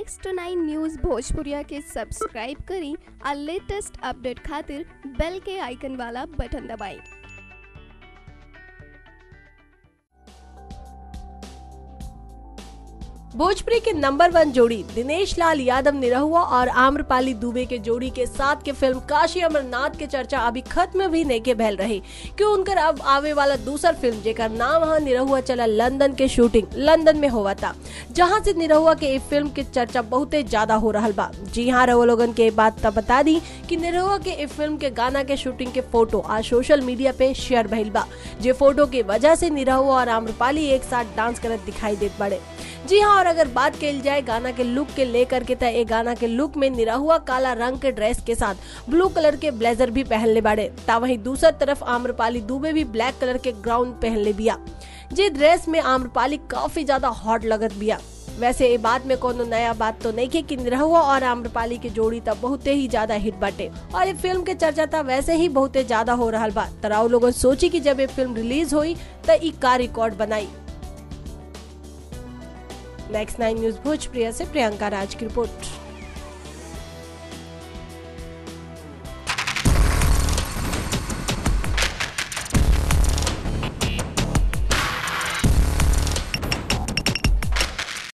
next nine news भोजपुरिया के subscribe करी और लेटेस्ट अपडेट खातिर बेल के आइकन वाला बटन दबाएं भोजपुरी के नंबर वन जोड़ी दिनेश लाल यादव निरहुआ और आम्रपाली दुबे के जोड़ी के साथ के फिल्म काशी अमरनाथ के चर्चा अभी खत्म भी नहीं के बहल रही क्यों उनकर अब आवे वाला दूसर फिल्म जेकर नाम है निरहुआ चला लंदन के शूटिंग लंदन में हुआ था जहां से निरहुआ के इस फिल्म के चर्चा बहुते ज्यादा हो रहा बा जी हाँ रहो लोगन के बात तब बता दी कि निरहुआ के इस फिल्म के गाना के शूटिंग के फोटो आज सोशल मीडिया पे शेयर भइल बा जे फोटो की वजह से निरहुआ और आम्रपाली एक साथ डांस करत दिखाई देत बड़े जी हाँ और अगर बात कल जाए गाना के लुक के लेकर के त गाना के लुक में निराहुआ काला रंग के ड्रेस के साथ ब्लू कलर के ब्लेजर भी पहन ले बाड़े ता वहीं दूसर तरफ आम्रपाली दुबे भी ब्लैक कलर के ग्राउंड पहन ले बिया जे ड्रेस में आम्रपाली काफी ज्यादा हॉट लगत बिया वैसे ये बात में कोनो नया बात तो नहीं है कि निरहुआ और आम्रपाली की जोड़ी तब बहुते ही ज्यादा हिट बाटे और ये फिल्म के चर्चा था वैसे ही बहुते ज्यादा हो रहा बा तराउ लोगों सोची कि जब ये फिल्म रिलीज हुई त ई का रिकॉर्ड बनाई नेक्स्ट नाइन न्यूज भोजप्रिया से प्रियंका राज की रिपोर्ट